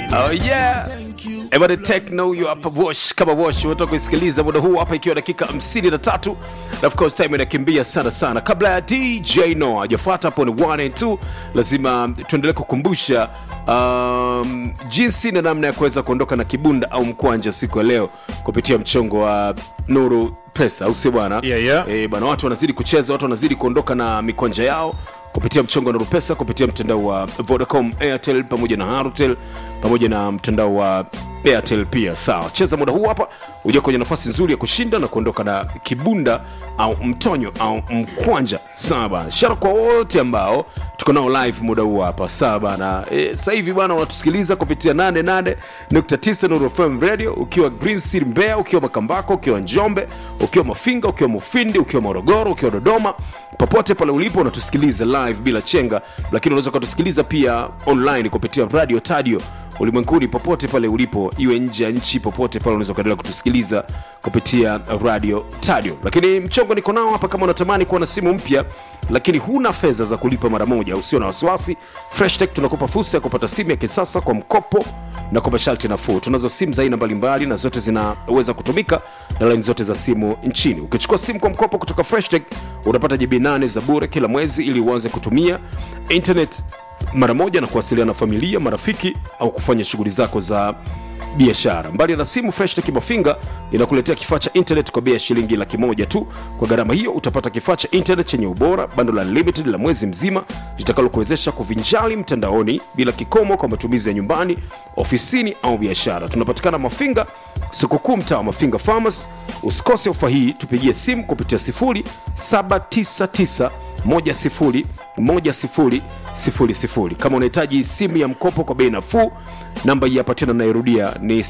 Oh yeah. Ebane techno you hapa wash kama wash unataka kusikiliza muda huu hapa ikiwa dakika 53 na of course time inakimbia sana sana. Kabla ya DJ No hajafuata hapo ni 1 and 2, lazima tuendelee kukumbusha um, jinsi na namna ya kuweza kuondoka na kibunda au mkwanja siku ya leo kupitia mchongo wa Nuru Pesa, au sio bwana? Yeah, yeah. Eh, bwana, watu wanazidi kucheza, watu wanazidi kuondoka na mikwanja yao kupitia mchongo wa Nuru Pesa, kupitia mtandao wa Vodacom, Airtel pamoja na Halotel pamoja na mtandao wa Airtel pia. Sawa, cheza muda huu hapa uje kwenye nafasi nzuri ya kushinda na kuondoka na kibunda au mtonyo au mkwanja. Sawa bana, shara kwa wote ambao tuko nao live muda huu hapa. Sawa bana, e, sasa hivi bana unatusikiliza kupitia 88.9 Nuru FM Radio ukiwa Green City Mbeya, ukiwa Makambako, ukiwa Njombe, ukiwa Mafinga, ukiwa Mufindi, ukiwa Morogoro, ukiwa Dodoma, popote pale ulipo unatusikiliza live bila chenga, lakini unaweza ukatusikiliza pia online kupitia radio tadio ulimwenguni popote pale ulipo, iwe nje ya nchi, popote pale unaweza ukaendelea kutusikiliza kupitia radio tadio. Lakini mchongo niko nao hapa, kama unatamani kuwa na simu mpya lakini huna fedha za kulipa mara moja, usio na wasiwasi, Freshtech tunakupa fursa ya kupata simu ya kisasa kwa mkopo na kwa masharti nafuu. Tunazo simu za aina mbalimbali na zote zinaweza kutumika na laini zote za simu nchini. Ukichukua simu kwa mkopo kutoka Freshtech unapata GB 8 za bure kila mwezi ili uanze kutumia internet mara moja na kuwasiliana na familia, marafiki au kufanya shughuli zako za biashara. Mbali na simu, Freshtech Mafinga inakuletea kifaa cha internet kwa bei ya shilingi laki moja tu. Kwa gharama hiyo utapata kifaa cha internet chenye ubora, bando la unlimited la mwezi mzima litakalokuwezesha kuvinjali mtandaoni bila kikomo kwa matumizi ya nyumbani, ofisini au biashara. Tunapatikana Mafinga, soko kuu, mtaa wa Mafinga Farmers. Usikose ofa hii, tupigie simu kupitia 0799 10 10 00. Kama unahitaji simu ya mkopo kwa bei nafuu, namba hii hapa tena nairudia ni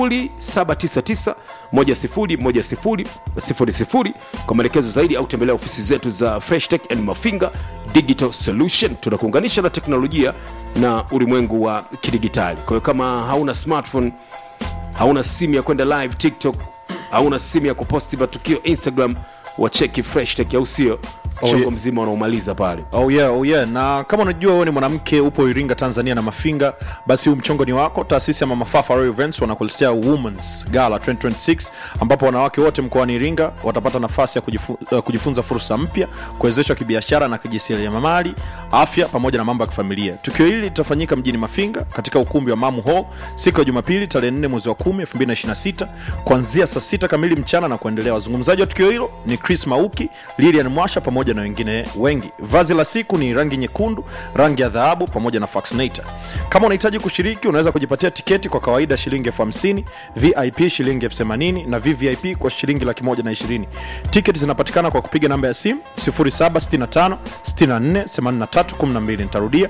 0799 10 10 00. Kwa maelekezo zaidi au tembelea ofisi zetu za Freshtech and Mafinga Digital Solution. Tunakuunganisha na teknolojia na ulimwengu wa kidigitali. Kwa hiyo kama hauna smartphone, hauna simu ya kwenda live TikTok, hauna simu ya kuposti matukio Instagram, wacheki Freshtech, au sio? Mchongo yeah. mzima unaumaliza pale. Oh yeah, oh yeah. Na kama unajua wewe ni mwanamke upo Iringa Tanzania na Mafinga, basi huu mchongo ni wako. Taasisi ya Mama Fafa Royal Events wanakuletea Women's Gala 2026 ambapo wanawake wote mkoani Iringa watapata nafasi ya kujifu, uh, kujifunza fursa mpya, kuwezeshwa kibiashara na kijasiriamali, afya pamoja na mambo ya kifamilia. Tukio hili litafanyika mjini Mafinga katika ukumbi wa Mamu Hall siku ya Jumapili tarehe 4 mwezi wa 10 2026 kuanzia saa 6 kamili mchana na kuendelea. Wazungumzaji wa tukio hilo ni Chris Mauki, Lilian Mwasha pamoja na wengine wengi. Vazi la siku ni rangi nyekundu, rangi ya dhahabu pamoja na Faxinator. Kama unahitaji kushiriki, unaweza kujipatia tiketi kwa kawaida shilingi elfu hamsini, VIP shilingi elfu themanini na VVIP kwa shilingi laki moja na ishirini. Tiketi zinapatikana kwa kupiga namba ya simu 0765 64 83 12. Nitarudia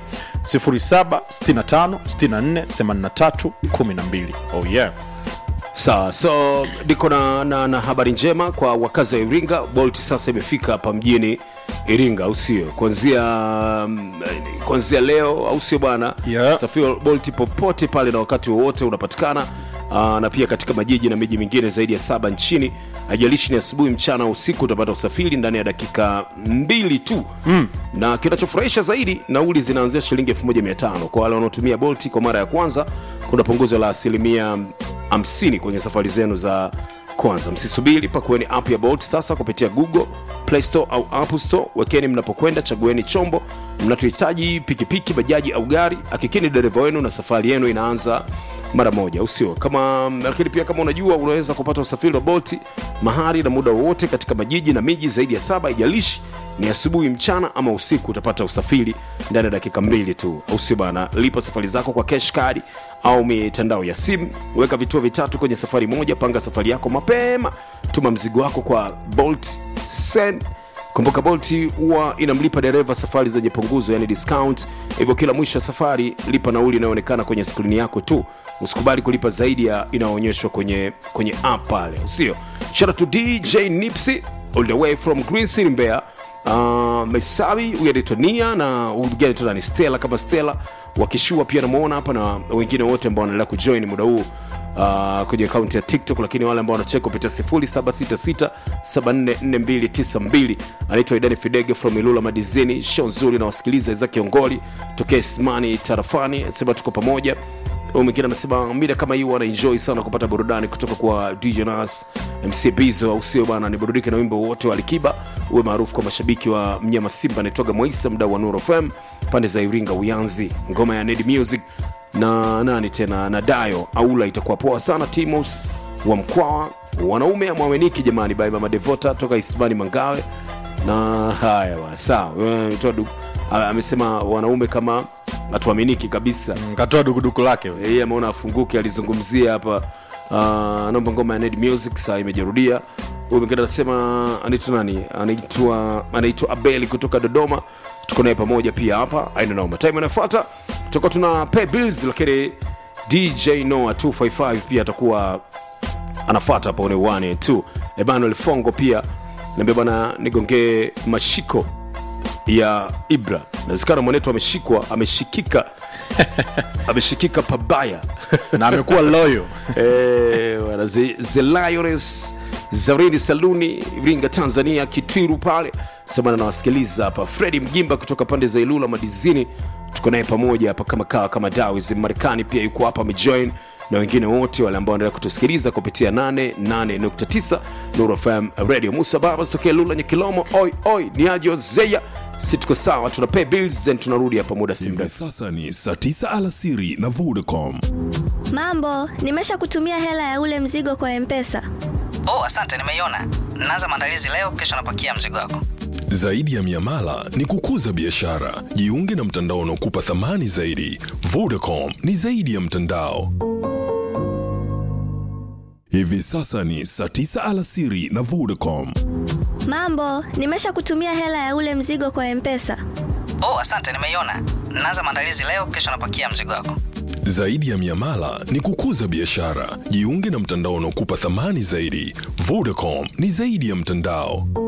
0765 64 83 12. Oh yeah. Sawa, so niko na, na, na habari njema kwa wakazi wa Iringa. Bolt sasa imefika hapa mjini Iringa, au sio? Kuanzia mm, kuanzia leo, au sio bwana? Yeah. Safiri wa Bolt popote pale na wakati wowote unapatikana. Aa, na pia katika majiji na miji mingine zaidi ya saba nchini. Haijalishi ni asubuhi, mchana au usiku, utapata usafiri ndani ya dakika mbili tu mm. Na kinachofurahisha zaidi, nauli zinaanzia shilingi 1500 kwa wale wanaotumia Bolt kwa mara ya kwanza. Kuna punguzo la asilimia 50 kwenye safari zenu za kwanza. Msisubiri, pakueni app ya Bolt sasa kupitia Google Play Store au App Store. Wekeni mnapokwenda, chagueni chombo mnachohitaji, pikipiki, bajaji au gari. Hakikini dereva wenu na safari yenu inaanza mara moja, usio kama. Lakini pia kama unajua, unaweza kupata usafiri wa Bolt mahali na muda wowote katika majiji na miji zaidi ya saba. Ijalishi ni asubuhi, mchana ama usiku, utapata usafiri ndani ya dakika mbili tu, au sio bana? Lipa safari zako kwa cash card au mitandao ya simu. Weka vituo vitatu kwenye safari moja. Panga safari yako mapema. Tuma mzigo wako kwa Bolt Send. Kumbuka Bolt huwa inamlipa dereva safari zenye punguzo, yani discount. Hivyo kila mwisho wa safari lipa nauli inayoonekana kwenye skrini yako tu. Usikubali kulipa zaidi ya inayoonyeshwa kwenye kwenye app pale, usio. Shout out to DJ Nipsey all the way from Green City Mbeya. Uh, Mesabi huyu anaitwa Nia na huyu mwingine anaitwa ni Stella kama Stella wakishua pia namuona hapa na wengine wote ambao wanaendelea kujoin muda huu uh, kwenye akaunti ya tiktok lakini wale ambao wanacheka kupitia 0766744292 anaitwa idani fidege from ilula madizini show nzuri na wasikiliza za kiongoli tokea ismani tarafani sema tuko pamoja Huyu mwingine anasema mida kama hii wana enjoy sana kupata burudani kutoka kwa DJ Nas, MC Bizo, au sio bana? Ni burudike na wimbo wote wa Alikiba, uwe maarufu kwa mashabiki wa mnyama Simba. Anaitwaga Moisa, mdau wa Nuru FM pande za Iringa Uyanzi, ngoma ya Ned Music na nani tena na Dayo Aula, itakuwa poa sana. Timos wa Mkwawa, wanaume amwaweniki jamani, by Mama Devota toka Ismani Mangawe na haya bwana, sawa. Eh, ametoa du- a- amesema wanaume kama hatuaminiki kabisa katoa dukuduku lake we. yeye ameona afunguke alizungumzia hapa uh, naomba ngoma ya Ned Music saa imejirudia huyu mwingine anasema anaitwa nani anaitwa anaitwa Abeli kutoka Dodoma tuko naye pamoja pia hapa aina noma time inafuata tutakuwa tuna pay bills lakini DJ Noah 255 pia atakuwa anafuata hapo ni 1 and 2 Emmanuel Fongo pia niambia bwana nigongee mashiko ya Ibra nawezekana mwanetu ameshikwa ameshikika ameshikika pabaya na amekuwa loyo Eh, wana The- The Lioness Zarini Saluni Iringa Tanzania Kitwiru pale semana nawasikiliza hapa Fredi Mgimba kutoka pande za Ilula Madizini tuko naye pamoja hapa kama kawa kama Dawis Marekani pia yuko hapa amejoin na wengine wote wale ambao wanaendelea kutusikiliza kupitia 88.9 Nuru FM Radio Musa Babas tokea Lula Nyekilomo oi oi ni ajo zeya si tuko sawa tuna pay bills and tunarudi hapa muda si Hivi mrefu sasa ni saa tisa alasiri na Vodacom. Mambo, nimesha kutumia hela ya ule mzigo kwa Mpesa. Oh, asante, nimeiona. Naanza maandalizi leo, kesho napakia mzigo wako. Zaidi ya miamala ni kukuza biashara. Jiunge na mtandao unaokupa thamani zaidi. Vodacom ni zaidi ya mtandao. Hivi sasa ni saa tisa alasiri na Vodacom. Mambo, nimesha kutumia hela ya ule mzigo kwa Mpesa. Oh, asante, nimeiona. Naanza maandalizi leo, kesho napakia mzigo wako. Zaidi ya miamala ni kukuza biashara. Jiunge na mtandao unaokupa thamani zaidi. Vodacom ni zaidi ya mtandao.